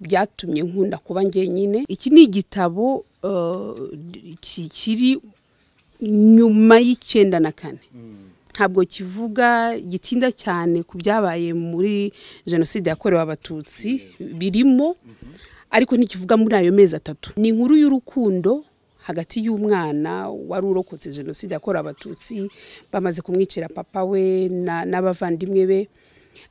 byatumye nkunda kuba njyenyine iki ni igitabo eh, ki- kiri nyuma y'icyenda na kane ntabwo kivuga gitinda cyane ku byabaye muri jenoside yakorewe abatutsi birimo ariko ntikivuga muri ayo mezi atatu ni inkuru y'urukundo hagati y'umwana wari urokotse jenoside yakorewe abatutsi bamaze kumwicira papa we na- n'abavandimwe be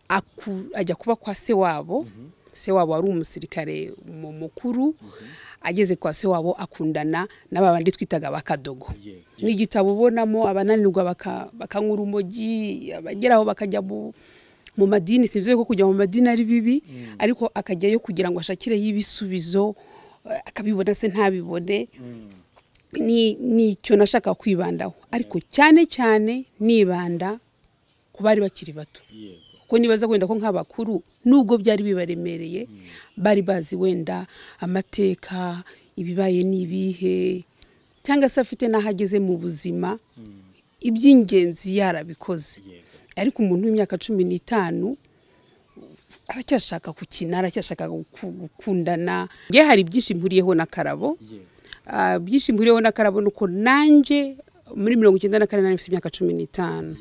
aku- ajya kuba kwa se wabo se wabo wari umusirikare mu- mukuru ageze kwa se wabo akundana n'aba bandi twitaga abakadogo ni igitabo ubonamo abananirwa baka- bakanywa urumogi abageraho bakajya mu mu madini simvuze ko kujya mu madini ari bibi ariko akajyayo kugira ngo ashakireyo ibisubizo eh, akabibona se ntabibone ni ni icyo nashaka kwibandaho ariko cyane cyane nibanda ku bari bakiri bato kuko nibaza wenda ko nk'abakuru nubwo byari bibaremereye bari bazi wenda amateka ibibaye n'ibihe cyangwa se afite n'aho ageze mu buzima iby'ingenzi yarabikoze ariko umuntu w'imyaka cumi n'itanu aracyashaka gukina aracyashaka guku- gukundana nge hari byinshi mpuriyeho na karabo Ah, byinshi mpuriyeho na karabo ni uko nanjye muri mirongo icyenda na kane nari mfite imyaka cumi n'itanu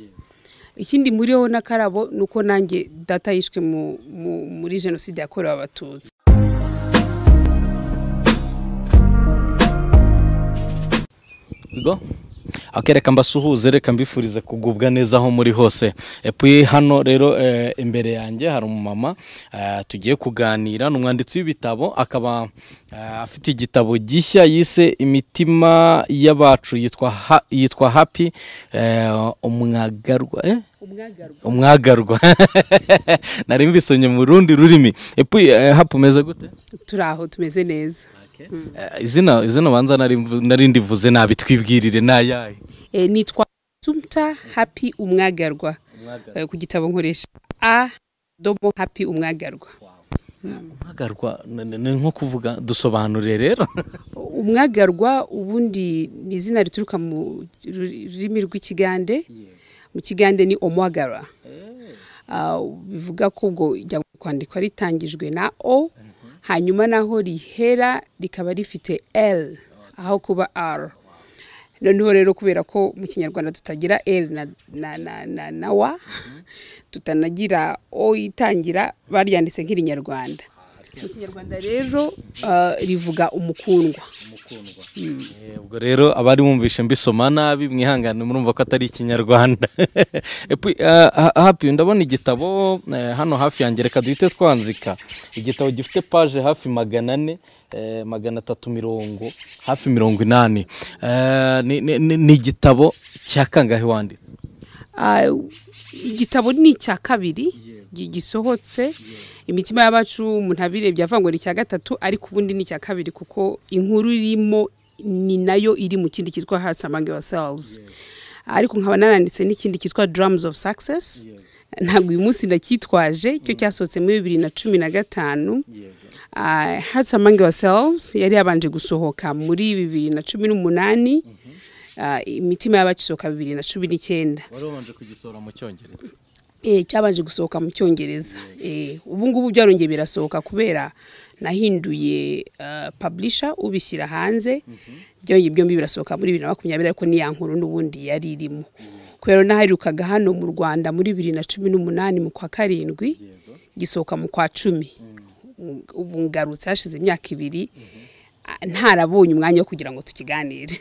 ikindi muriho na karabo ni uko nanjye data yishwe mu- mu- muri jenoside yakorewe abatutsi Yego. Ok, reka mbasuhuze reka mbifurize kugubwa neza aho muri hose epuye hano rero eh, imbere yanjye hari umumama eh, tugiye kuganira ni umwanditsi w'ibitabo akaba eh, afite igitabo gishya yise imitima y'abacu yitwa ha, yitwa happy eh, umwagarwa eh? umwagarwa umwagarwa nari mbisomye mu rundi rurimi epuye eh, happy umeze gute turi aho tumeze neza Eh, izina izina banza nari mvu- nari ndivuze nabi twibwirire nayahe Eh, nitwa tumta happy umwagarwa Eh, ku gitabo nkoresha a domo happy umwagarwa guhagarwa ni- ni ni nko kuvuga dusobanurire rero umwagarwa ubundi ni izina rituruka mu ru- rurimi rw'ikigande mu kigande ni omwagara Ah, bivuga ko ubwo ijya kwandikwa ritangijwe na o hanyuma naho rihera rikaba rifite l aho kuba r noneho rero kubera ko mu kinyarwanda tutagira l na, na, na, na, na wa tutanagira o itangira baryanditse nk'irinyarwanda mu kinyarwanda rero ah, rivuga umukundwa Eh, ubwo rero abari bumvishe mbisoma nabi mwihangane murumva ko atari ikinyarwanda Epi, eh, ha- happy ndabona igitabo eh, hano hafi yanjye reka duhite twanzika igitabo gifite paje hafi magana ane eh, magana atatu mirongo hafi mirongo inani Eh, ni- ni- ni ni igitabo cya kangahe wanditse Ah, igitabo ni icya kabiri gi- gisohotse imitima y'abacu umuntu abirebye avuga ngo ni icya gatatu ariko ubundi ni icya kabiri kuko inkuru irimo ni nayo iri mu kindi cyitwa hearts among yourselves ariko nkaba naranditse n'ikindi cyitwa drums of success ntabwo uyu munsi ndacyitwaje cyo cyasohotse muri bibiri na cumi na gatanu Ah, hearts among yourselves yari yabanje gusohoka muri bibiri na cumi n'umunani Ah, imitima y'abacu isohoka bibiri na cumi n'icyenda wari wabanje kugisohora mu cyongereza eh, cyabanje gusohoka mu cyongereza eh, ubu ngubu byarongeye birasohoka kubera nahinduye uh, publisher ubishyira hanze byongeye byombi birasohoka muri bibiri na makumyabiri ariko ni ya nkuru n'ubundi yari irimo kubera n'ahaherukaga hano mu rwanda muri bibiri na cumi n'umunani mu kwa karindwi gisohoka mu kwa cumi ubu ngarutse hashize imyaka ibiri ah, ntarabonye umwanya wo kugira ngo tukiganire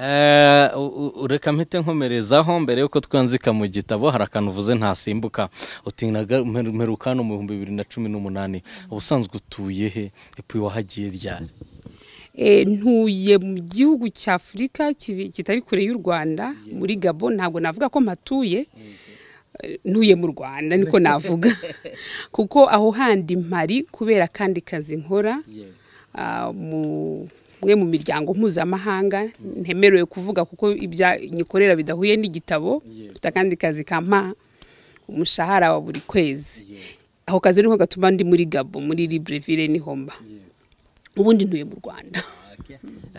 Eh, u- u- reka mpite nkomerezaho mbere yuko twanzika mu gitabo hari akantu uvuze ntasimbuka uti "Naga- mperu- mperuka hano mu bihumbi bibiri na cumi n'umunani ubusanzwe utuye he epi wahagiye ryari Eh, ntuye mu gihugu cya afurika kiri- kitari kure y'u rwanda muri gabo ntabwo navuga ko mpatuye Eh, ntuye mu rwanda niko navuga kuko aho handi mpari kubera akandi kazi nkora ah, mu mwe mu miryango mpuzamahanga ntemerewe kuvuga kuko ibya nyikorera bidahuye n'igitabo mfite akandi kazi kampa umushahara wa buri kwezi ako kazi niko gatuma ndi muri gabo muri libreville nihomba ubundi ntuye mu rwanda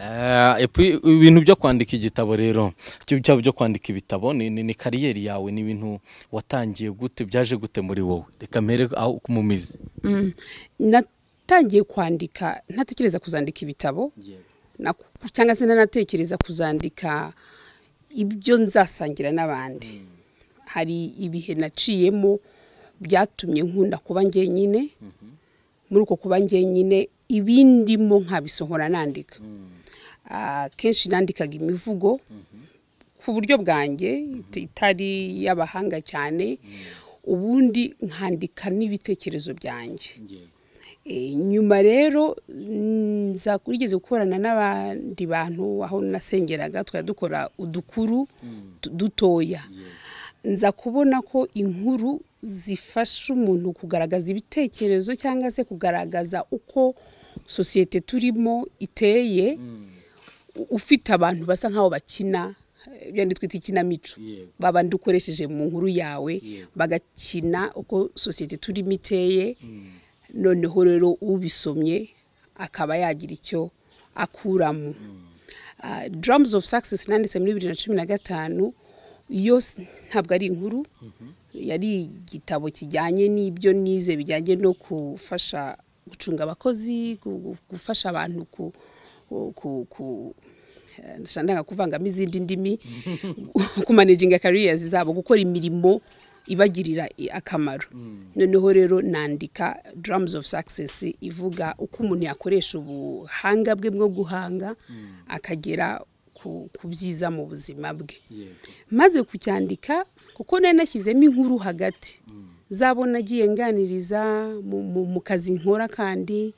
Eh, epi ibintu byo kwandika igitabo rero cyo cyaba byo kwandika ibitabo ni, ni, ni kariyeri yawe ni ibintu watangiye gute byaje gute muri wowe reka mpere aho mu mizi Mm. natangiye kwandika ntatekereza kuzandika ibitabo na- cyangwa se ntanatekereza kuzandika ibyo nzasangira n'abandi hari ibihe naciyemo byatumye nkunda kuba njyenyine muri uko kuba njyenyine ibindimo nkabisohora nandika Ah, kenshi nandikaga imivugo ku buryo bwanjye ita- itari y'abahanga cyane ubundi nkandika n'ibitekerezo byanjye Eh, nyuma rero mm, nza kurigeze gukorana n'abandi bantu aho nasengeraga twari dukora udukuru tu- dutoya nza kubona ko inkuru zifasha umuntu kugaragaza ibitekerezo cyangwa se kugaragaza uko sosiyete turimo iteye u- ufite abantu basa nk'aho bakina eh, bya bindi twita ikinamico Yego. babandi ukoresheje mu nkuru yawe Yego. bagakina uko sosiyete turimo iteye noneho rero ubisomye akaba yagira icyo akuramo Ah, drums of success nanditse muri bibiri na cumi na gatanu yo s- ntabwo ari inkuru yari igitabo kijyanye n'ibyo nize bijyanye no gufasha gucunga abakozi gu- gu- gufasha abantu ku ku- ku- eh, ndashaka ndanga kuvangamo izindi ndimi kumanejinga kariyerizi zabo gukora imirimo ibagirira i- akamaro noneho rero nandika drums of success ivuga uko umuntu yakoresha ubuhanga bwe bwo guhanga akagera ku ku byiza mu buzima bwe maze kucyandika kuko nari nashyizemo inkuru hagati zabo nagiye nganiriza mu- mu- mu kazi nkora kandi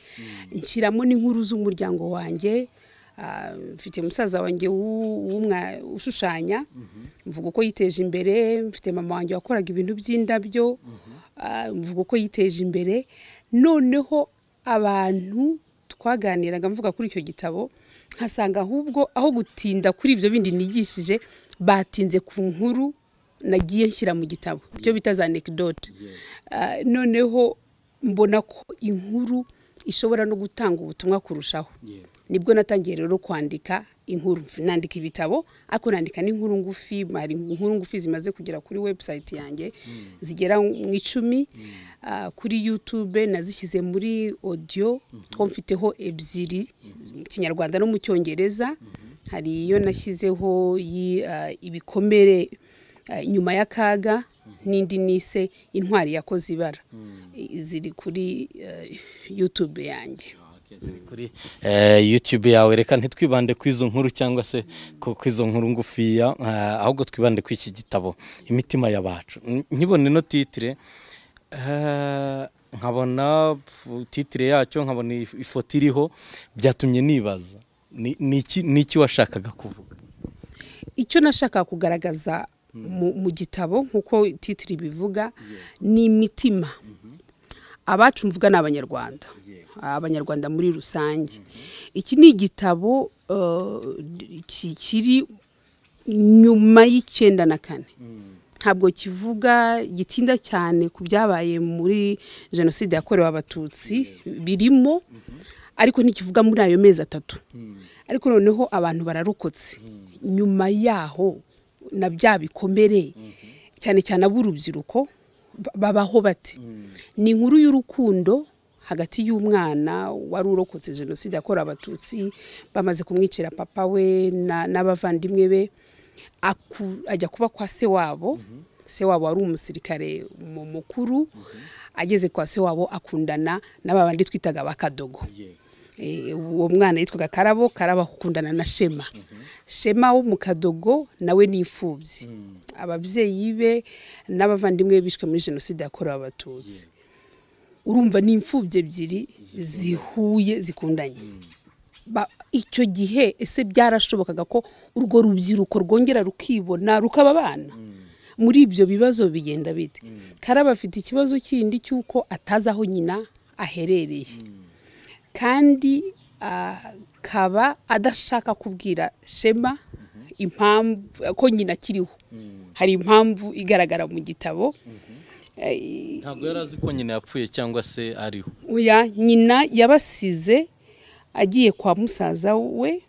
nshyiramo n'inkuru z'umuryango wanjye Ah, mfite musaza wanjye w'u- w'umwa- ushushanya mvuga uko yiteje imbere mfite mama wanjye wakoraga ibintu by'indabyo Ah, mvuga uko yiteje imbere noneho abantu twaganiraga mvuga kuri icyo gitabo nkasanga ahubwo aho gutinda kuri ibyo bindi nigishije batinze ku nkuru nagiye nshyira mu gitabo byo bita za anecdote Ah, noneho mbona ko inkuru ishobora no gutanga ubutumwa kurushaho nibwo natangiye rero kwandika inkuru nandika ibitabo ariko nandika n'inkuru ngufi hari inkuru ngufi zimaze kugera kuri website yanjye zigera mu icumi Ah, kuri youtube nazishyize muri audio two mfiteho ebyiri mu kinyarwanda no mu cyongereza hari iyo nashyizeho yi- ah, ibikomere ah, nyuma y'akaga n'indi nise intwari yakoze ibara I- ziri kuri ah, youtube yanjye kuri eh, youtube yawe reka ntitwibande ku izo nkuru cyangwa se ku ku izo nkuru ngufiya eh, ahubwo twibande ku iki gitabo imitima y'abacu N- nkibona ino titire eh, nkabona pf- titire yacyo nkabona if- ifoto iriho byatumye nibaza Ni- ni iki- ni iki washakaga kuvuga icyo nashaka kugaragaza mu, mu gitabo nk'uko titiri bivuga ni imitima abacu mvuga ni abanyarwanda abanyarwanda muri rusange iki ni igitabo eh, ki- kiri nyuma y'icyenda na kane ntabwo kivuga gitinda cyane ku byabaye muri jenoside yakorewe abatutsi birimo ariko ntikivuga muri ayo mezi atatu ariko noneho abantu bararokotse nyuma yaho na bya bikomere cyane cyane ab'urubyiruko ba- babaho bate ni inkuru y'urukundo hagati y'umwana wari urokotse jenoside yakorewe abatutsi bamaze kumwicira papa we na- n'abavandimwe be aku- ajya kuba kwa se wabo se wabo wari umusirikare mu- mukuru ageze kwa se wabo akundana n'aba bandi twitaga abakadogo Eh, uwo mwana yitwaga karabo karabo akundana na shema shema wo mu kadogo nawe ni imfubyi ababyeyi be n'abavandimwe be bishwe muri jenoside yakorewe abatutsi urumva ni imfubyi ebyiri zihuye zikundanye ba- icyo gihe ese byarashobokaga ko urwo rubyiruko rwongera rukibona rukaba abana muri ibyo bibazo bigenda bite karaba afite ikibazo kindi cy'uko atazi aho nyina aherereye kandi akaba adashaka kubwira shema impamvu ko nyina akiriho hari impamvu igaragara mu gitabo Eh, ntabwo yari azi ko nyina yapfuye cyangwa se ariho oya nyina yabasize agiye kwa musaza we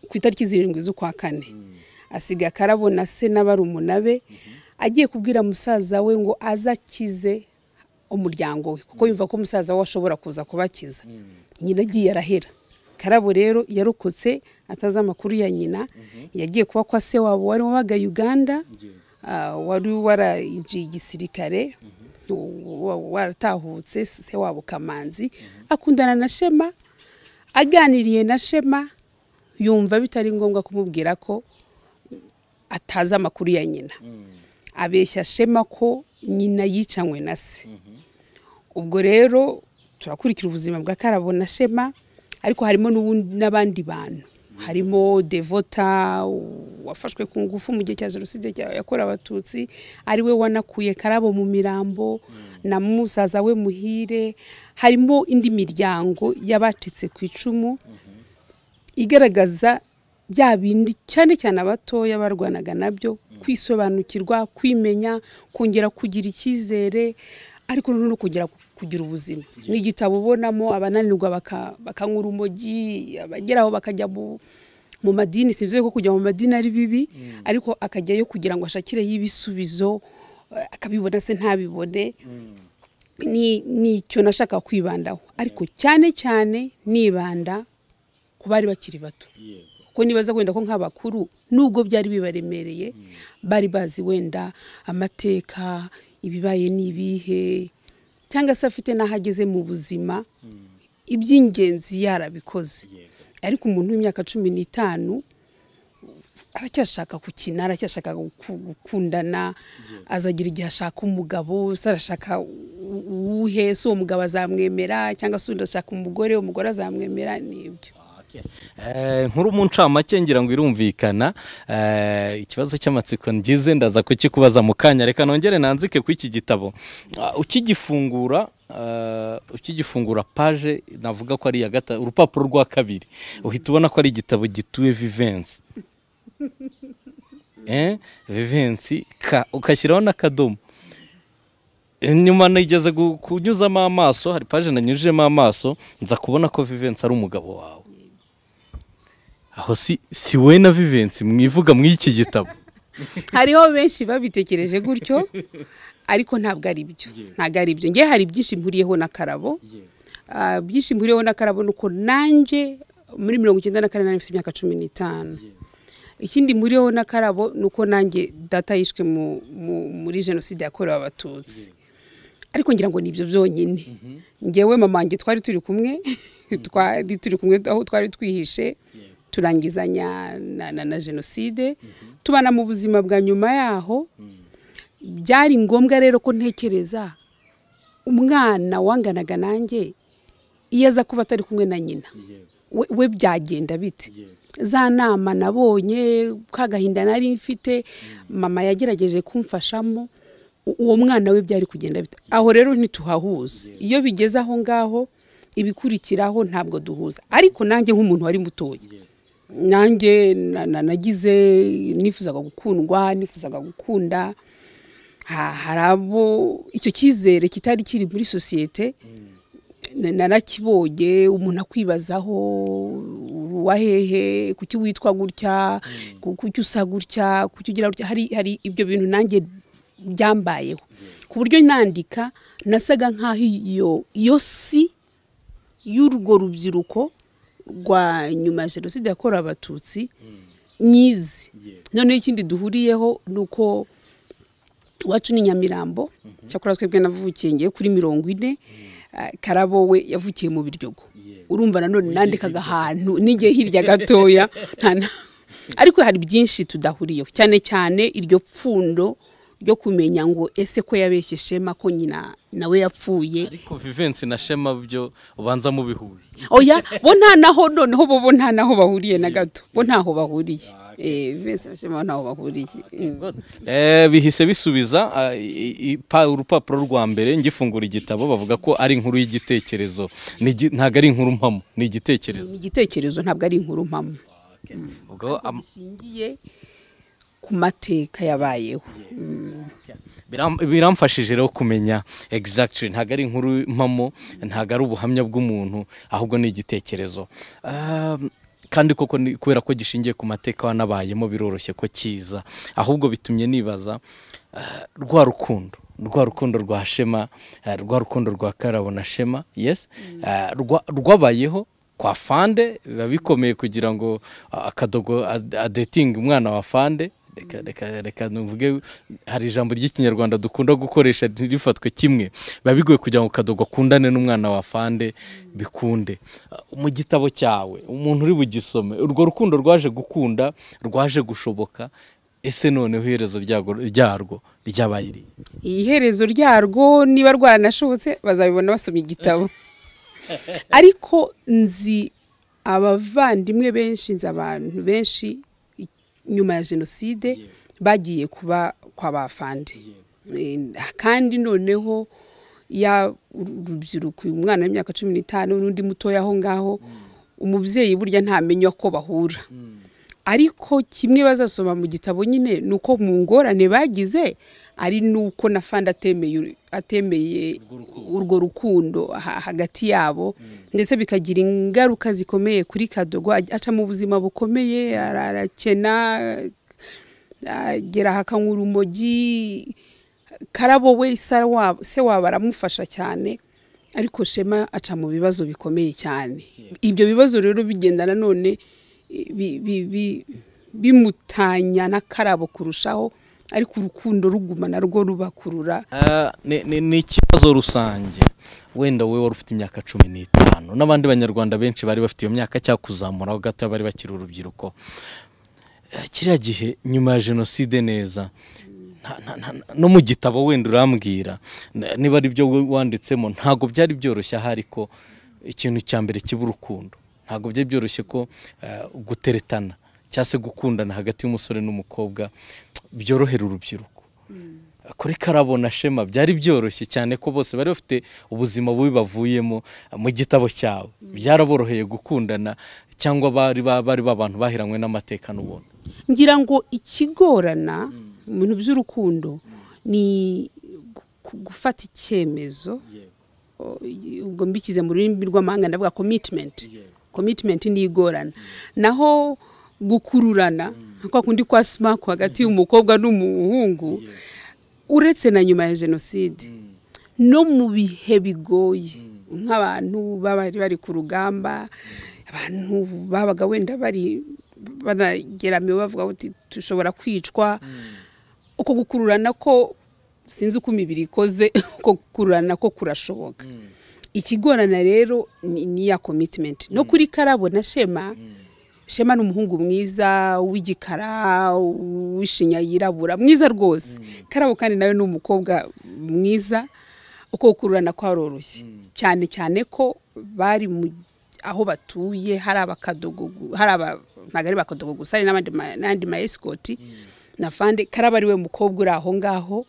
ku itariki zirindwi z'ukwa kane asigaye akarabona se n'abarumuna be agiye kubwira musaza we ngo aze akize umuryango we kuko yumva ko musaza we ashobora kuza kubakiza nyina agiye arahera karabo rero yarokotse atazi amakuru ya nyina yagiye kuba kwa se wabo wari wabaga uganda ah, wari waragiye igisirikare wa- wa- waratahutse se wabo kamanzi akundana na shema aganiriye na shema yumva bitari ngombwa kumubwira ko atazi amakuru ya nyina abeshya shema ko nyina yicanywe na se ubwo rero turakurikira ubuzima bwa karabo na shema ariko harimo n'ubundi- n'abandi bantu harimo devota wafashwe ku ngufu mu gihe cya jenoside cya- yakorewe abatutsi ariwe wanakuye karabo mu mirambo na musaza we muhire harimo indi miryango y'abacitse ku icumu igaragaza bya bindi cyane cyane abatoya barwanaga nabyo kwisobanukirwa kwimenya kongera kugira icyizere ariko noneho no kongera ku- kugira ubuzima ni igitabo ubonamo abananirwa baka- bakanywa urumogi abageraho bakajya mu mu madini simvuze ko kujya mu madini ari bibi ariko akajyayo kugira ngo ashakireyo ibisubizo eh, akabibona se ntabibone ni ni icyo nashaka kwibandaho ariko cyane cyane nibanda ku bari bakiri bato kuko nibaza wenda ko nk'abakuru nubwo byari bibaremereye bari bazi wenda amateka ibibaye n'ibihe cyangwa se afite n'aho ageze mu buzima iby'ingenzi yarabikoze ariko umuntu w'imyaka cumi n'itanu aracyashaka gukina aracyashaka guku- gukundana azagira igihe ashaka umugabo se arashaka u- uwuhe se uwo mugabo azamwemera cyangwa se undi ashaka umugore umugore azamwemera ni ibyo Eh, nkuru mu ncamake ngira ngo irumvikana Eh, ikibazo cy'amatsiko ngize ndaza kukikubaza mu kanya reka nongere nanzike ku iki gitabo Ah, ukigifungura eh, ukigifungura paje navuga ko ari iya gatatu urupapuro rwa kabiri uhita ubona ko ari igitabo gituwe vivensi eh, vivensi ka ugashyiraho n'akadomo nyuma nigeze gu- kunyuzamo amaso hari paje nanyujijemo amaso nza kubona ko vivensi ari umugabo wawe aho si si we na vivensi mwivuga muri iki gitabo hariho benshi babitekereje gutyo ariko ntabwo ari byo ntabwo ari byo ngewe hari byinshi mpuriyeho na karabo Ah, byinshi mpuriyeho na karabo ni uko nanjye muri mirongo icyenda na kane nanjye mfite imyaka cumi n'itanu ikindi mpuriyeho na karabo ni uko nanjye data yishwe mu- mu- muri jenoside yakorewe abatutsi ariko ngira ngo ni ibyo byonyine ngewe mama wanjye twari turi kumwe twari turi kumwe aho twari twihishe turangizanya na, na, na jenoside tubana mu buzima bwa nyuma yaho byari ngombwa rero ko ntekereza umwana wanganaga nanjye iyo aza kuba atari kumwe na nyina we, we byagenda bite za nama nabonye ka gahinda nari mfite mama yagerageje kumfashamo u- uwo mwana we byari kugenda bite aho rero ntituhahuza iyo bigeze aho ngaho ibikurikiraho ntabwo duhuza ariko nanjye nk'umuntu wari mutoya nanjye na- na- nagize nifuzaga gukundwa nifuzaga gukunda Ha- hari abo icyo cyizere kitari kiri muri sosiyete na- narakibonye umuntu akwibazaho uwa hehe kuki witwa gutya ku- kuki usa gutya kuki ugira gutya hari hari ibyo bintu nanjye byambayeho ku buryo nandika nasaga nk'aho iyo iyo si y'urwo rubyiruko rwa nyuma ya jenoside yakorewe abatutsi nyizi noneho ikindi duhuriyeho ni uko iwacu ni nyamirambo cyakora twebwe navukiye ngiye kuri mirongo ine Ah, karabo we yavukiye mu biryogo urumva nanone nandikaga ahantu n'igihe hirya gatoya nta na- ariko hari byinshi tudahuriyeho cyane cyane iryo pfundo ryo kumenya ngo ese ko yabeshye shema ko nyina nawe yapfuye ariko vivensi na shema byo ubanza mubihuje oya bo nta naho noneho bo bo nta naho bahuriye na gato bo ntaho bahuriye Eh, Vincent na Shema bo ntaho bahuriye Mm. Eh, bihise bisubiza ah, i- i- pa- urupapuro rwa mbere ngifungura igitabo bavuga ko ari inkuru y'igitekerezo Ni igi- ntabwo ari inkuru mpamo ni igitekerezo igitekerezo ntabwo ari inkuru mpamo ubwo am- gishingiye ku mateka yabayeho Mm. Biram- biramfashije rero kumenya exactly ntabwo ari inkuru mpamo ntabwo ari ubuhamya bw'umuntu ahubwo ni igitekerezo Ah, kandi koko ni- kubera ko gishingiye ku mateka wanabayemo biroroshye ko kiza ahubwo bitumye nibaza ah, rwa rukundo rwa rukundo rwa shema ah, rwa rukundo rwa karabo na shema yes ah, rwa- rwabayeho kwa fande biba bikomeye kugira ngo ah, akadogo ad- adetinge umwana wa fande reka reka reka nuvuge hari ijambo ry'ikinyarwanda dukunda gukoresha ntirifatwe kimwe biba bigoye kugira ngo kadogo akundane n'umwana wa fande bikunde Uh, mu gitabo cyawe umuntu uri bugisome urwo rukundo rwaje gukunda rwaje gushoboka ese noneho iherezo ryago- ryarwo ryabaye irihe iherezo ryarwo niba rwaranashobotse bazabibona basomye igitabo ariko nzi abavandimwe benshi nzi abantu benshi i- nyuma ya jenoside bagiye kuba kwa bafande Eh, kandi noneho ya urubyiruko uyu mwana w'imyaka cumi n'itanu n'undi mutoya aho ngaho umubyeyi burya ntamenya ko bahura ariko kimwe bazasoma mu gitabo nyine ni uko mu ngorane bagize ari n'uko na fanda atemeye atemeye urwo rukundo ha- hagati yabo ndetse bikagira ingaruka zikomeye kuri kadogo aj- aca mu buzima bukomeye ara- arakena agera aha akanywa urumogi karabo we se wabo se wabo aramufasha cyane ariko shema aca mu bibazo bikomeye cyane ibyo bibazo rero bigenda nanone bi- bi- bi- bimutanya n'akarabo kurushaho ariko urukundo ruguma narwo rubakurura Ah, ni- ni ni ikibazo rusange wenda wowe wari ufite imyaka cumi n'itanu n'abandi banyarwanda benshi bari bafite iyo myaka cyangwa kuzamuraho gato bari bakiri urubyiruko Eh, kiriya gihe nyuma ya jenoside neza nta- nta- nta- no mu gitabo wenda urambwira n- niba ari byo wowe wanditsemo ntabwo byari byoroshye aha ariko ikintu cya mbere kiba urukundo ntabwo byari byoroshye ko eh, guteretana cyangwa se gukundana hagati y'umusore n'umukobwa byorohera urubyiruko kuri karabona shema byari byoroshye cyane ko bose bari bafite ubuzima bubi bavuyemo mu gitabo cyabo byaraboroheye gukundana cyangwa bari ba- bari babantu bahiranywe n'amateka n'ubuntu ngira ngo ikigorana mu bintu by'urukundo ni gu- gu- gufata icyemezo o- i- ubwo mbikize mu rurimi rw'amahanga ndavuga commitment commitment ni igorana naho gukururana kwa kundi kwa smack hagati y'umukobwa n'umuhungu uretse na nyuma ya jenoside no mu bihe bigoye nk'abantu baba bari bari ku rugamba abantu babaga wenda bari banageramiwe bavuga ngo dushobora kwicwa uko gukururana ko sinzi uko imibiri ikoze uko gukururana ko kurashoboka ikigorana rero ni ni ya commitment no kuri karabo na shema shema ni umuhungu mwiza w'igikara w'ishinya yirabura mwiza rwose karabo kandi nawe ni umukobwa mwiza uko gukururana kwaroroshye cyane cyane ko bari mu aho batuye hari abakadogo gu- hari aba ntabwo ari bakadogo gusa hari n'abandi ma- n'andi ma esikoti na fande karaba ari we mukobwa uri aho ngaho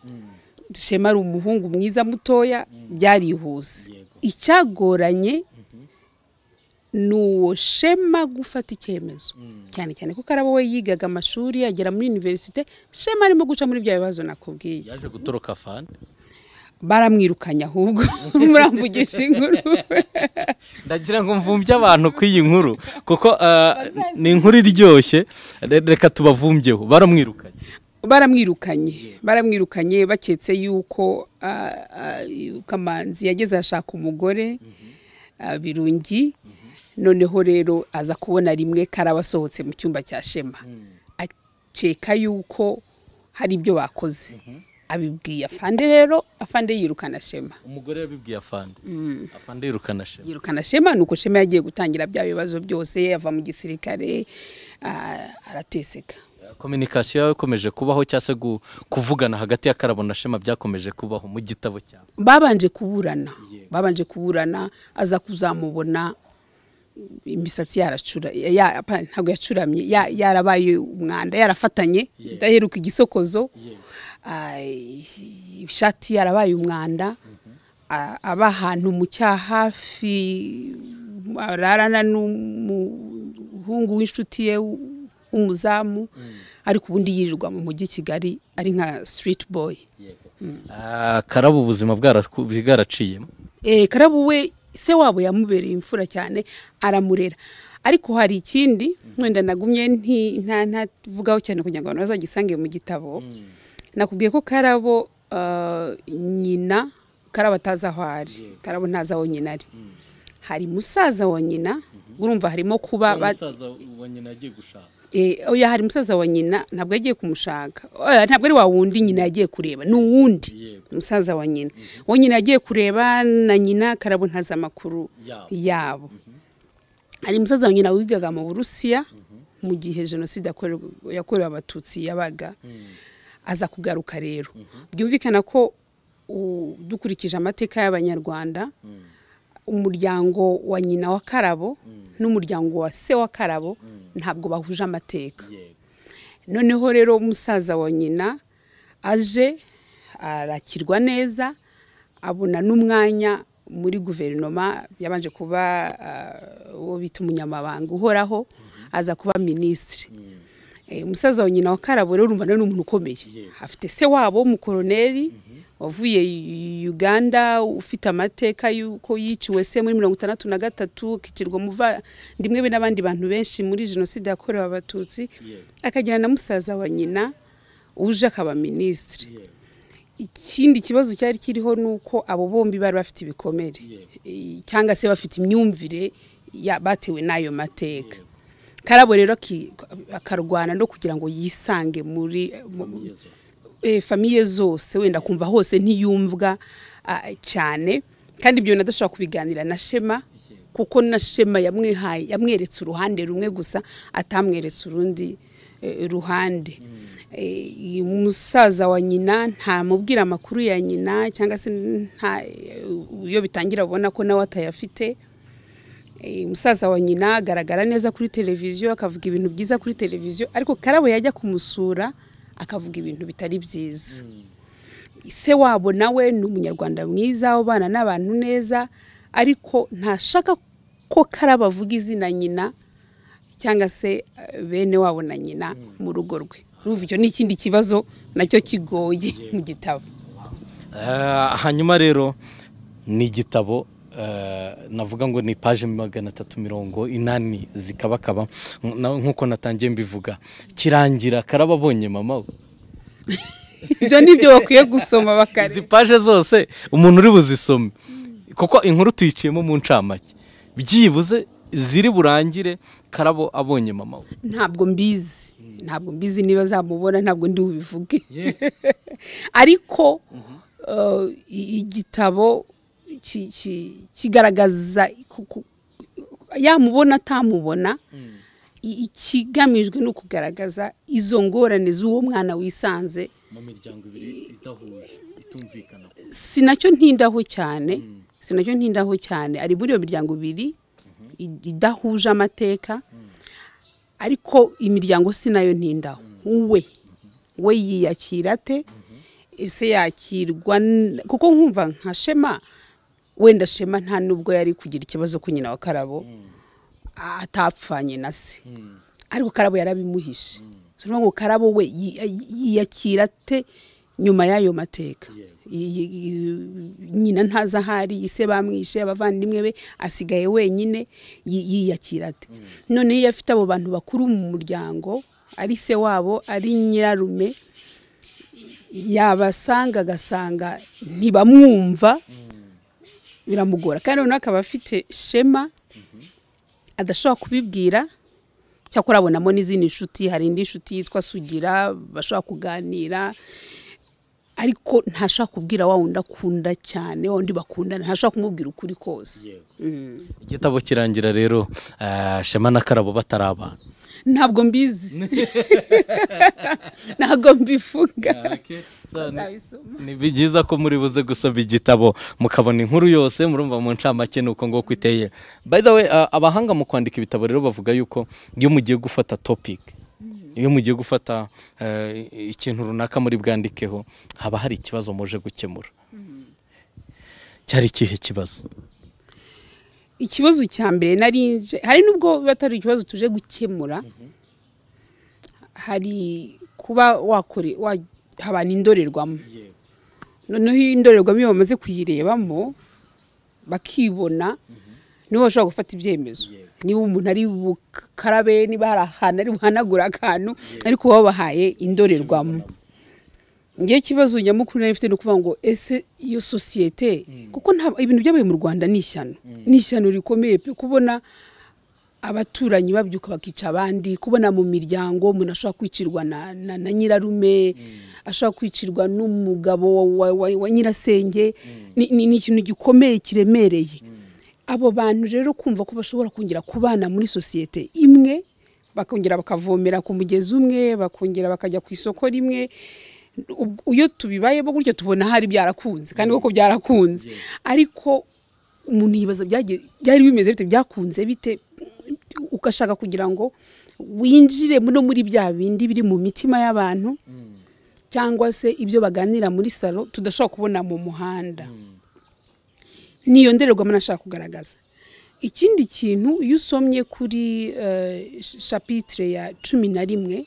shema ari umuhungu mwiza mutoya byarihuse icyagoranye ni uwo shema gufata icyemezo cyane cyane ko karabo we yigaga amashuri agera muri univerisite shema arimo guca muri bya bibazo nakubwiye yaje gutoroka fani baramwirukanye ahubwo muramvugisha inkuru ndagira ngo mvumbye abantu ku iyi nkuru kuko ah, ni inkuru iryoshye Re- reka tubavumbyeho baramwirukanye baramwirukanye baramwirukanye baketse yuko ah, ah, kamanzi yageze ashaka umugore ah, birungi noneho rero aza kubona rimwe karaba asohotse mu cyumba cya shema akeka yuko hari ibyo bakoze abibwiye afande rero afande yirukana shema umugore yabibwiye afande afande yirukana shema yirukana shema nuko shema yagiye gutangira bya bibazo byose ava mu gisirikare ah, arateseka kominikasiyo yawe ikomeje kubaho cyangwa se gu- kuvugana hagati ya karabo na shema byakomeje kubaho mu gitabo cyawe babanje kuburana babanje kuburana aza kuzamubona imisatsi yaracura ya- apa- ntabwo yacuramye ya- yarabaye umwanda yarafatanye idaheruka igisokozo Ah, ishati yarabaye umwanda Ah, aba ahantu mu cya hafi ararana n'umuhungu w'inshuti ye w'umuzamu ariko ubundi yirirwa mu mujyi i kigali ari nka siriti boyi Ah, karabo ubuzima bwaraku- bwaraciyemo Eh, karabu we se wabo yamubereye imfura cyane aramurera ariko hari ikindi wenda nagumye nti- nta- ntavugaho cyane kugira ngo abantu bazagisange mu gitabo nakubwiye ko karabo ah, nyina karabo atazi aho ari karabo ntazi aho nyina ari hari musaza wa nyina urumva harimo kuba ba- Eh, oya hari musaza wa nyina ntabwo yagiye kumushaka Oya, ntabwo ari wa wundi nyina yagiye kureba ni uwundi musaza wa nyina uwo nyina yagiye kureba na nyina karabo ntazi amakuru Yabo. yabo hari musaza wa nyina wigaga mu burusiya mu gihe jenoside yakorewe- yakorewe abatutsi yabaga aza kugaruka rero byumvikana ko u- dukurikije amateka y'abanyarwanda umuryango wa nyina wa karabo n'umuryango wa se wa karabo ntabwo bahuje amateka noneho rero umusaza wa nyina aje arakirwa neza abona n'umwanya muri guverinoma yabanje kuba ah, uwo bita umunyamabanga uhoraho aza kuba minisitiri Eh, umusaza wa nyina wa karabo rero urumva nawe ni umuntu ukomeye afite se wabo w'umukoroneri wavuye i- uganda ufite amateka y'uko yiciwe se muri mirongo itandatu na gatatu akicirwa umuvandimwe be n'abandi bantu benshi muri jenoside yakorewe abatutsi akajyana na musaza wa nyina uje akaba minisitiri ikindi kibazo cyari kiriho ni uko abo bombi bari bafite ibikomere Eh, cyangwa se bafite imyumvire ya- batewe n'ayo mateka karabo rero aki- akarwana no kugira ngo yisange muri mu- eh, famiye zose wenda kumva hose ntiyumvwa ah, cyane kandi ibyo bintu adashobora kubiganira na shema kuko na shema yamwihaye yamweretse uruhande rumwe gusa atamweretse urundi eh, ruhande Eh, uyu musaza wa nyina ntamubwira amakuru ya nyina cyangwa se nta iyo bitangira abona ko nawe atayafite Eh, umusaza wa nyina agaragara neza kuri televiziyo akavuga ibintu byiza kuri televiziyo ariko karabo yajya kumusura akavuga ibintu bitari byiza se wabo nawe ni umunyarwanda mwiza ubana n'abantu neza ariko ntashaka ko karabo avuga izina nyina cyangwa se eh, bene wabo na nyina mu rugo rwe urumva icyo ni ikindi kibazo nacyo kigoye mu gitabo Ah, hanyuma rero ni igitabo ah, navuga ngo ni paje magana atatu mirongo inani zikabakaba na- nk'uko natangiye mbivuga kirangira karaba abonye mama we ibyo ni byo bakwiye gusoma izi bakareba paje zose umuntu uri buzisome kuko inkuru tuyiciyemo mu ncamake byibuze ziri burangire karabo abonye mama we ntabwo mbizi ntabwo mbizi niba zamubona ntabwo ndi bubivuge ariko eh, i- igitabo ki- ki- kigaragaza ku- ku- yamubona atamubona i- ikigamijwe ni ukugaragaza izo ngorane z'uwo mwana wisanze mu miryango ibiri idahuje itumvikana si nacyo ntindaho cyane si nacyo ntindaho cyane ari muri iyo miryango ibiri i- idahuje amateka ariko imiryango si nayo ntindaho we we yiyakira ate ese yakirwa n- kuko nkumva nka shema wenda shema nta nubwo yari kugira ikibazo ku nyina wa karabo atapfanye na se ariko karabo yarabimuhishe Si ukuvuga ngo karabo we yi- yiyakira ate nyuma y'ayo mateka Y- y- y- nyina ntazi ahari ise bamwishe abavandimwe be asigaye wenyine yi- yiyakira ate noneho iyo afite abo bantu bakuru mu muryango ari se wabo ari nyirarume yabasanga agasanga ntibamwumva biramugora kandi noneho akaba afite shema adashobora kubibwira cyakora abonamo n'izindi nshuti hari indi nshuti yitwa sugira bashobora kuganira ariko ntashobora kubwira wa wundi akunda cyane wa wundi bakundana ntashobora kumubwira ukuri kose igitabo kirangira rero ah, shema na karabo batari abantu ntabwo mbizi ntabwo mbivuga Bazabisoma. ni byiza ko muri buze gusoma igitabo mukabona inkuru yose murumva mu ncamake ni uko nguko iteye by the way uh, abahanga mu kwandika ibitabo rero bavuga yuko iyo mugiye gufata topic iyo mugiye gufata uh, ikintu runaka muri bwandikeho haba hari ikibazo muje gukemura cyari ikihe kibazo ikibazo cya mbere nari nje hari nubwo biba atari ikibazo tuje gukemura hari kuba wakore habana indorerwamo noneho iyo indorerwamo iyo bamaze kuyirebamo bakibona nibo bashobora gufata ibyemezo niba umuntu ari bukarabe niba hari ahantu ari buhanagura akantu ariko baba bahaye indorerwamo ngewe ikibazo nyamukuru nari mfite ni ukuvuga ngo ese iyo sosiyete kuko nta ibintu byabaye mu rwanda ni ishyano ni ishyano rikomeye pe kubona abaturanyi babyuka bakica abandi kubona mu miryango umuntu ashobora kwicirwa na na- na nyirarume ashobora kwicirwa n'umugabo wa- wa- wa wa nyirasenge Ni- ni ni ikintu gikomeye kiremereye abo bantu rero kumva ko bashobora kongera kubana muri sosiyete imwe bakongera bakavomera ku mugezi umwe bakongera bakajya ku isoko rimwe Ubwo- iyo tubibayeho gutyo tubona hari byarakunze kandi koko byarakunze ariko umuntu yibaza byagiye- byari bimeze bite byakunze bite ugashaka kugira ngo winjire no muri bya bindi biri mu mitima y'abantu cyangwa se ibyo baganira muri salo tudashobora kubona mu muhanda niyo ndorerwamo nashaka kugaragaza ikindi kintu iyo usomye kuri eh, shapitire ya cumi na rimwe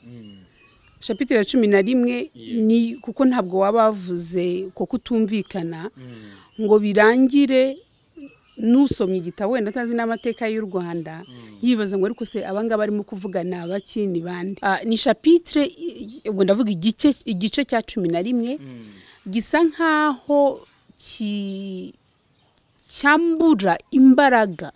shapitire ya cumi na rimwe ni kuko ntabwo waba wavuze ko kutumvikana ngo birangire n'usomye igitabo wenda atazi n'amateka y'u rwanda yibaza ngo ariko se abangaba barimo kuvuga ni abaki ni bande Ah, ni shapitire ubwo ndavuga igice igice cya cumi na rimwe gisa nk'aho ki- cyambura imbaraga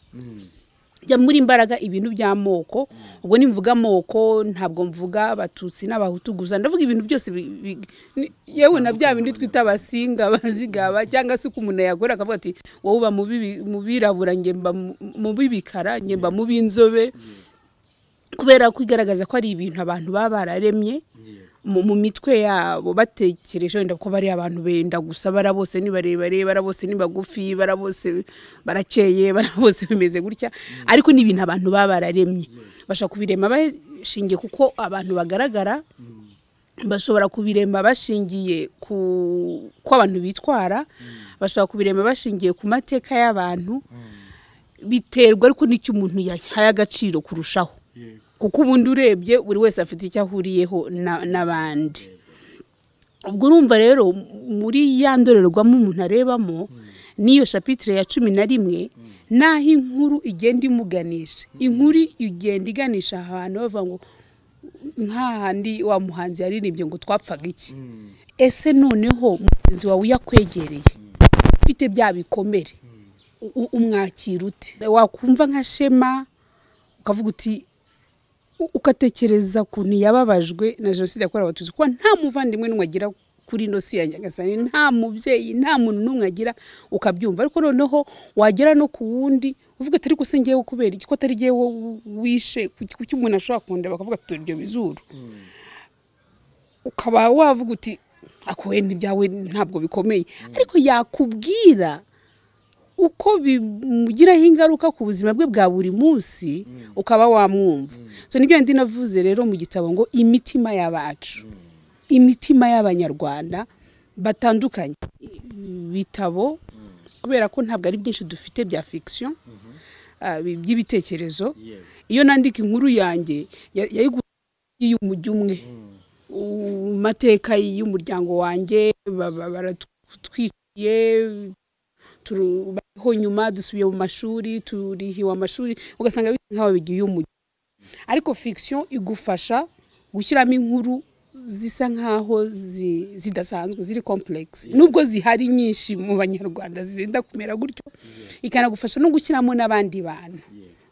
jya muri imbaraga ibintu by'amoko ubwo nimvuga amoko ntabwo mvuga abatutsi n'abahutu gusa ndavuga ibintu byose bi- bi- ni- yewe na bya bindi twita abasinga abazigaba cyangwa se uko umuntu yagora akavuga ati wowe uba mu bibi- mu birabura njye mba mu- mu b'ibikara njye mba mu b'inzobe kubera ko igaragaza ko ari ibintu abantu baba bararemye mu mu mitwe yabo batekereje wenda ko bari abantu benda gusa bara bose ni barebare bara bose ni bagufi bara bose barakeye bara bose bimeze gutya ariko ni ibintu abantu baba bararemye bashobora kubirema bashingiye kuko abantu bagaragara bashobora kubirema bashingiye ku ko abantu bitwara bashobora kubirema bashingiye ku mateka y'abantu biterwa ariko n'icyo umuntu yahaye agaciro kurushaho kuko ubundi urebye buri wese afite icyo ahuriyeho na- n'abandi ubwo urumva rero muri ya ndorerwamo umuntu arebamo n'iyo shapitire ya cumi na rimwe n'aho inkuru igenda imuganisha inkuru igenda iganisha ahantu bavuga ngo nk'ahandi wa muhanzi yaririmbye ngo twapfaga iki ese noneho mugenzi wawe iyo akwegereye ufite bya bikomere u- umwakira ute wakumva nka shema ukavuga uti u- ugatekereza ukuntu yababajwe na jenoside yakorewe abatutsi kuko nta muvandimwe n'umwe agira kuri ino si ya nyagasani nta mubyeyi nta muntu n'umwe agira ukabyumva ariko noneho wagera no ku wundi uvuga ati ariko se ngewe kubera iki ko atari ngewe wishe kuki umuntu ashobora kundeba bakavuga ati turya bizuru ukaba wavuga uti ako wenda ibyawe ntabwo bikomeye ariko yakubwira uko bimugiraho ingaruka ku buzima bwe bwa buri munsi ukaba wamwumva so nibyo ndi navuze rero mu gitabo ngo imitima y'abacu imitima y'abanyarwanda batandukanye ibitabo kubera ko ntabwo ari byinshi dufite bya fiction ah, bi- by'ibitekerezo iyo nandika inkuru yanjye ya- yayiguze y'umujyi umwe u- mateka y'umuryango wanjye ba- ba- baratwiciye turu- bariho nyuma dusubiye mu mashuri turihiwe amashuri ugasanga bisa nk'aho bigiye umujyi ariko fiction igufasha gushyiramo inkuru zisa nk'aho zi- zidasanzwe ziri complex nubwo zihari nyinshi mu banyarwanda zenda kumera gutyo ikanagufasha no gushyiramo n'abandi bantu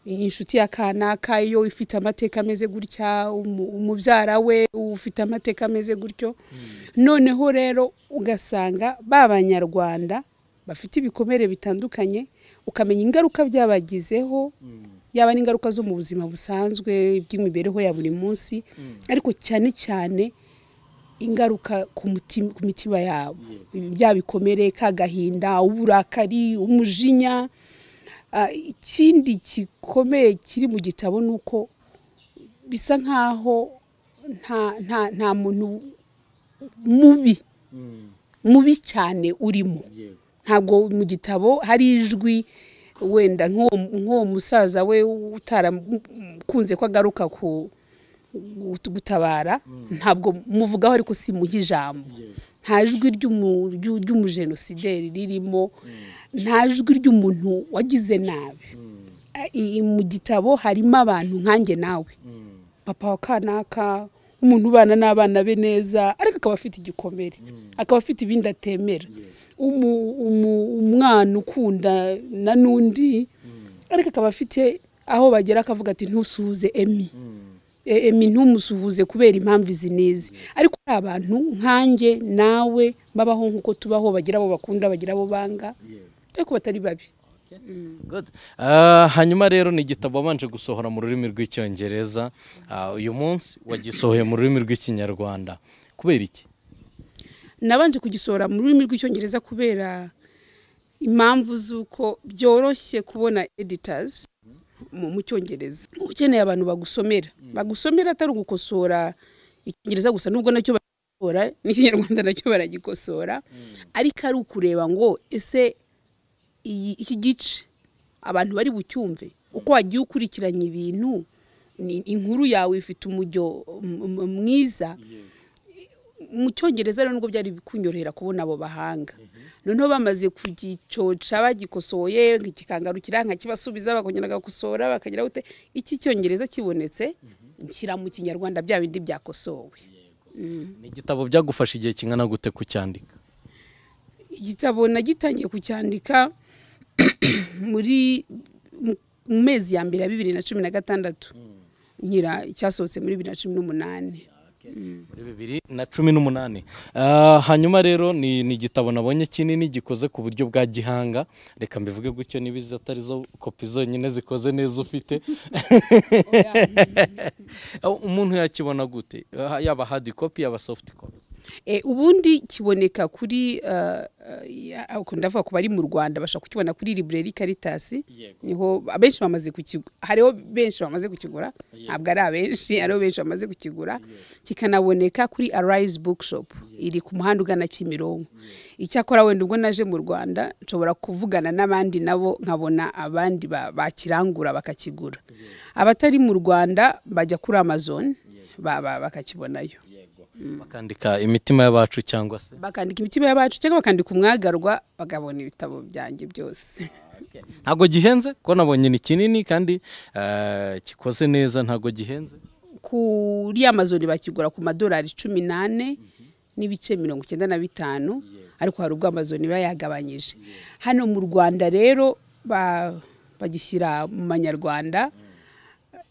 inshuti ya kanaka iyo ifite amateka ameze gutya umu- umubyara we ufite amateka ameze gutyo noneho rero ugasanga ba banyarwanda bafite ibikomere bitandukanye ukamenya ingaruka byabagizeho yaba n'ingaruka zo mu buzima busanzwe bw'imibereho ya buri munsi ariko cyane cyane ingaruka ku mutima- ku mitima yabo bya bikomere k'agahinda uburakari umujinya Ah, ikindi gikomeye kiri mu gitabo ni uko bisa nk'aho nta- nta- nta muntu mubi mubi cyane urimo ntabwo mu gitabo hari ijwi wenda nk'uwo nk'uwo musaza we utarakunze ko agaruka ku gut- gutabara ntabwo muvugaho ariko simuha ijambo nta jwi ry'umu- ry'u- ry'umujenosideri ririmo nta jwi ry'umuntu wagize nabi I- i- mu gitabo harimo abantu nkanjye nawe papa wa kanaka umuntu ubana n'abana be neza ariko akaba afite igikomere akaba afite ibindi atemera Umu- umu- umwana ukunda na n'undi ariko akaba afite aho bagera akavuga ati ntusuhuze emi E- emi ntumusuhuze kubera impamvu izi n'izi ariko hari abantu nkanjye nawe babaho nk'uko tubaho bagira abo bakunda bagira abo banga ariko batari babi Good. Ah, hanyuma rero ni igitabo wabanje gusohora mu rurimi rw'icyongereza Ah, uyu munsi wagisohoye mu rurimi rw'ikinyarwanda kubera iki nabanje kugisohora mu rurimi rw'icyongereza kubera impamvu z'uko byoroshye kubona editors mu mu cyongereza ukeneye abantu bagusomera bagusomera atari ugukosora icyongereza gusa nubwo nacyo baragikosora n'ikinyarwanda nacyo baragikosora ariko ari ukureba ngo ese iyi iki gice abantu bari bucyumve uko wagiye ukurikiranya ibintu ni inkuru yawe ifite umujyo m- m- mwiza mu cyongereza rero nubwo byari kunyorohera kubona abo bahanga noneho bamaze kugicoca bagikosoye kikangarukira nkakibasubiza bakongera bagakosora bakagira gute iki cyongereza kibonetse nshyira mu kinyarwanda bya bindi byakosowe ni igitabo byagufasha igihe kingana gute kucyandika igitabo nagitangiye kucyandika muri mu- mu mezi ya mbere ya bibiri na cumi na gatandatu nkira cyasohotse muri bibiri na cumi n'umunani muri bibiri na cumi n'umunani Ah, hanyuma rero ni ni igitabo nabonye kinini gikoze ku buryo bwa gihanga reka mbivuge gutyo niba izi atari zo kopi zonyine zikoze neza ufite umuntu yakibona gute Ah, yaba hard copy yaba soft copy Eh, ubundi kiboneka kuri eh, eh, ya- ako ndavuga ku bari mu rwanda bashobora kukibona kuri library caritas niho abenshi bamaze kukigura hariho benshi bamaze kukigura ntabwo ari abenshi hariho benshi bamaze kukigura kikanaboneka kuri arise bookshop iri ku muhanda ugana kimironko icyakora wenda ubwo naje mu rwanda nshobora kuvugana n'abandi nabo nkabona abandi ba- bakirangura bakakigura abatari mu rwanda bajya kuri amazon ba- ba- bakakibonayo bakandika imitima y'abacu cyangwa se bakandika imitima y'abacu cyangwa bakandika umwagarwa bakabona ibitabo byanjye byose ntabwo gihenze ko nabonye ni kinini kandi ah, gikoze neza ntabwo gihenze kuri amazon bakigura ku madolari cumi n'ane n'ibice mirongo icyenda na bitanu ariko hari ubwo amazon iba yagabanyije hano mu rwanda rero ba- bagishyira mu manyarwanda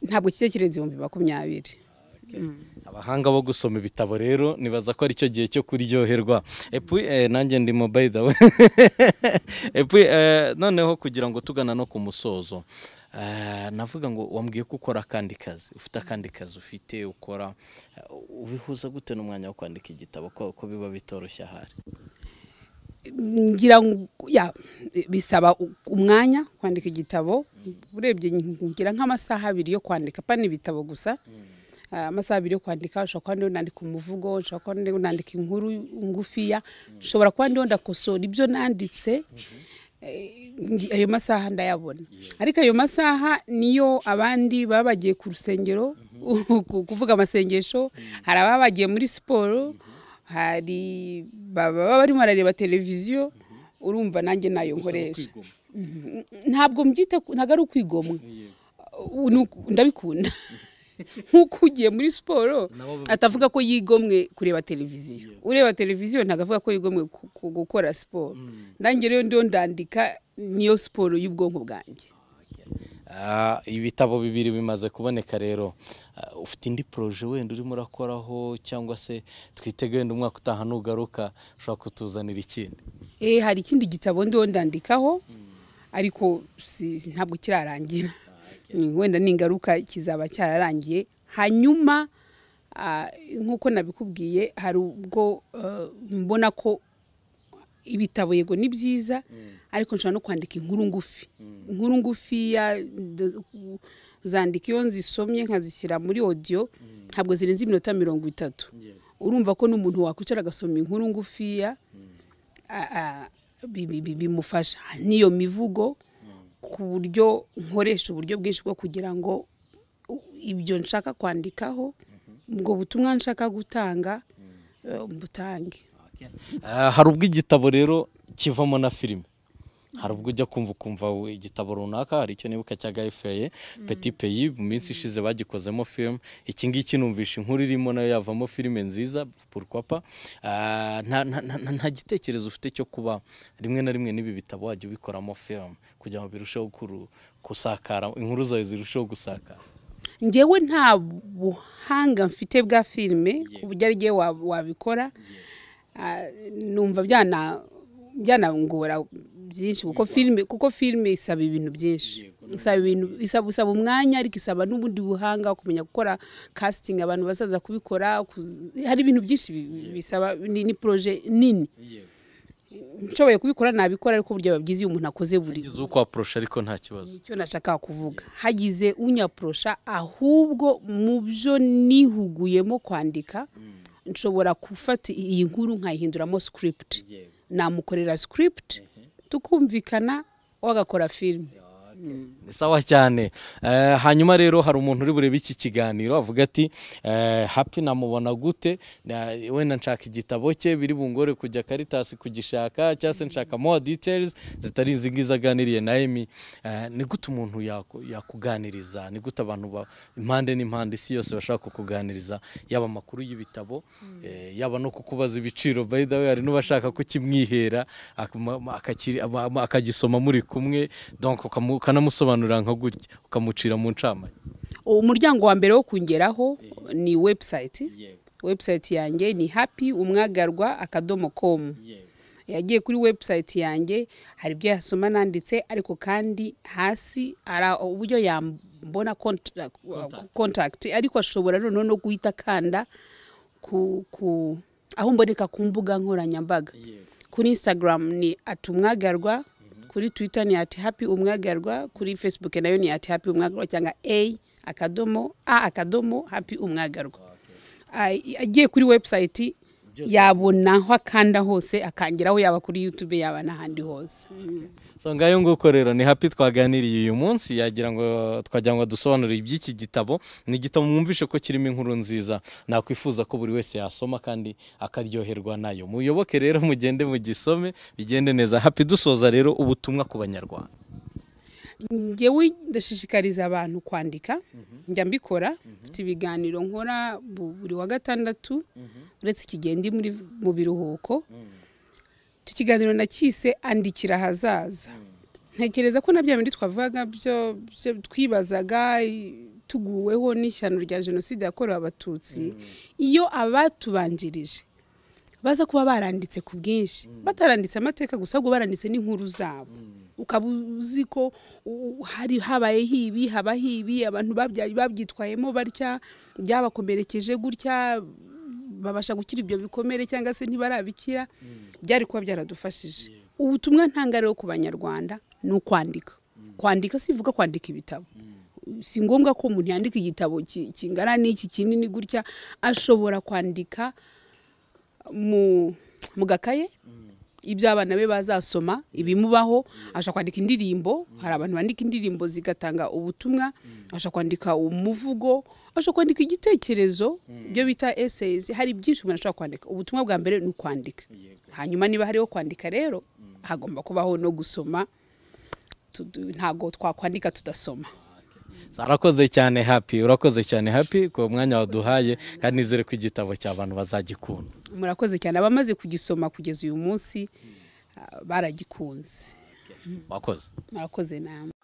ntabwo kijya kirenze ibihumbi makumyabiri abahanga bo gusoma ibitabo rero nibaza ko aricyo gihe cyo kuryoherwa epu eh, nanjye ndimo by the way epu eh, noneho kugira ngo tugana no ku musozo eh, navuga ngo wambwiye ko ukora akandi kazi ufite akandi kazi ufite ukora eh, ubihuza gute n'umwanya wo kwandika igitabo ko, ko biba bitoroshye ahari ngira ngo ya bisaba u- umwanya kwandika igitabo urebye ngira nk'amasaha abiri yo kwandika pa n'ibitabo gusa Ah, amasaha abiri yo kwandika ushobora kuba ndiho nandika umuvugo ushobora kuba ndiho nandika inkuru ngufiya ushobora kuba ndiho ndakosora ibyo nanditse Eh, ngi- ayo masaha ndayabona ariko ayo masaha niyo abandi baba bagiye ku rusengero ku- kuvuga amasengesho hari ababa bagiye muri siporo hari baba barimo barareba televiziyo urumva nanjye nayo nkoresha ntabwo mbyita ku- ntabwo ari ukwigomwa Uh, ni uku- ndabikunda nk'uko ugiye muri siporo atavuga ko yigomwe kureba televiziyo ureba televiziyo ntabwo avuga ko yigomwe ku- ku- gukora siporo nanjye rero ndiyo ndandika niyo siporo y'ubwonko bwanjye Ah, ibitabo bibiri bimaze kuboneka rero Ah, ufite indi poroje wenda urimo urakoraho cyangwa se twitege wenda umwaka utaha nugaruka ushobora kutuzanira ikindi Eh, hari ikindi gitabo ndiho ndandikaho ariko si- ntabwo kirarangira Mm, wenda ningaruka kizaba cyararangiye hanyuma ah, nk'uko nabikubwiye hari ubwo eh, mbona ko ibitabo yego ni byiza ariko nshobora no kwandika inkuru ngufi inkuru ngufiya nda- zandika iyo nzisomye nkazishyira muri audio ntabwo zirenze iminota mirongo itatu urumva ko n'umuntu wakwicara agasoma inkuru ngufiya a- a- bi- bi- bi- bimufasha n'iyo mivugo ku buryo nkoresha uburyo bwinshi bwo kugira ngo u- ibyo nshaka kwandikaho ubwo butumwa nshaka gutanga eh, mbutange Ah, hari ubwo igitabo rero kivamo na filime hari ubwo ujya kumva ukumva we- igitabo runaka hari icyo nibuka cya Guy Feye Petit Pays mu minsi ishize bagikozemo film iki ngiki numvisha inkuru irimo nayo yavamo filime nziza pourquoi pas Ah, nta nta- nta- nta gitekerezo ufite cyo kuba rimwe na rimwe n'ibi bitabo wajya ubikoramo film kugira ngo birusheho kuru- kusakara inkuru zawe zirusheho gusakara ngewe nta buhanga mfite bwa filime ku buryo ari ngewe wa- wabikora Ah, numva byana byanangora byinshi kuko filime kuko filime isaba ibintu byinshi isaba ibintu isaba isaba umwanya ariko isaba n'ubundi buhanga kumenya gukora casting abantu bazaza kubikora kuzi- hari ibintu byinshi bi- bisaba ni, ni projet nini nshoboye kubikora nabikora ariko uburyo biba byiza iyo umuntu akoze buri ugize uko waprosha ariko nta kibazo icyo nashakaga kuvuga hagize unyaporosha ahubwo mu byo nihuguyemo kwandika nshobora gufata iyi nkuru nkayihinduramo script namukorera script tukumvikana we agakora filime ni sawa cyane Eh, hanyuma rero hari umuntu uri burebe iki kiganiro avuga ati eh, happy namubona gute Na- wenda nshaka igitabo cye biri bungore kujya karitasi kugishaka cyangwa se nshaka more details zitari izi ngizi aganiriye na emi Eh, ni gute umuntu yaku- yakuganiriza ni gute abantu ba- impande n'impande isi yose bashaka kukuganiriza yaba amakuru y'ibitabo eh, yaba no kukubaza ibiciro by the way hari n'ubashaka kukimwihera akuma- ma- akakiri- ama- ama- akagisoma muri kumwe donc ukamu- ukanamusobanurira nka gutya ukamucira mu ncamake umuryango wa mbere wo kongeraho ni website website yanjye ni happy umwagarwa akadomo komu yagiye kuri website yanjye hari ibyo yasoma nanditse ariko kandi hasi hari uburyo yambona contact, contact. ariko ashobora noneho no guhita akanda ku, ku aho mboneka ku mbuga nkoranyambaga kuri instagram ni atumwagarwa kuri twitter ni ati happy umwagarwa kuri facebook nayo ni ati happy umwagarwa cyangwa a akadomo a akadomo happy umwagarwa Ay- agiye kuri website yabona aho akanda hose akangeraho yaba kuri youtube yaba n'ahandi hose so ngayo nguko rero ni happy twaganiriye uyu munsi yagira ngo twagira ngo dusobanurire iby'iki gitabo ni igitabo mwumvishe ko kirimo inkuru nziza nakwifuza ko buri wese yasoma kandi akaryoherwa nayo muyoboke rero mugende mugisome bigende neza happy dusoza rero ubutumwa ku banyarwanda ngewe ndashishikariza abantu kwandika njya mbikora mfite ibiganiro nkora bu- buri wa gatandatu uretse iki gihe ndi muri mu biruhuko icyo kiganiro nacyise andikira ahazaza ntekereza ko na bya bindi twavugaga byo byo twibazaga i- tuguweho n'ishyano rya jenoside yakorewe abatutsi iyo abatubanjirije baza kuba baranditse ku bwinshi bataranditse amateka gusa ahubwo baranditse n'inkuru zabo ukaba uzi ko u- hari habaye hibi haba hibi abantu babya- babyitwayemo batya byabakomerekeje gutya babasha gukira ibyo bikomere cyangwa se ntibarabikira byari kuba byaradufashije ubutumwa ntanga rero ku banyarwanda ni ukwandika kwandika sivuga kwandika ibitabo si ngombwa ko umuntu yandika igitabo ki- kingana n'iki kinini gutya ashobora kwandika mu mu gakaye ibyo abana be bazasoma ibimubaho ashobora kwandika indirimbo hari abantu bandika indirimbo zigatanga ubutumwa ashobora kwandika umuvugo ashobora kwandika igitekerezo ibyo bita eseyizi hari byinshi umuntu ashobora kwandika ubutumwa bwa mbere ni ukwandika hanyuma niba hariho kwandika rero hagomba kubaho no gusoma Tudu- ntabwo twakwandika tudasoma arakoze cyane happy urakoze cyane happy ku mwanya waduhaye kandi nizere ko igitabo cy'abantu bazagikunda murakoze cyane abamaze kugisoma kugeza uyu munsi ah, baragikunze wakoze murakoze namwe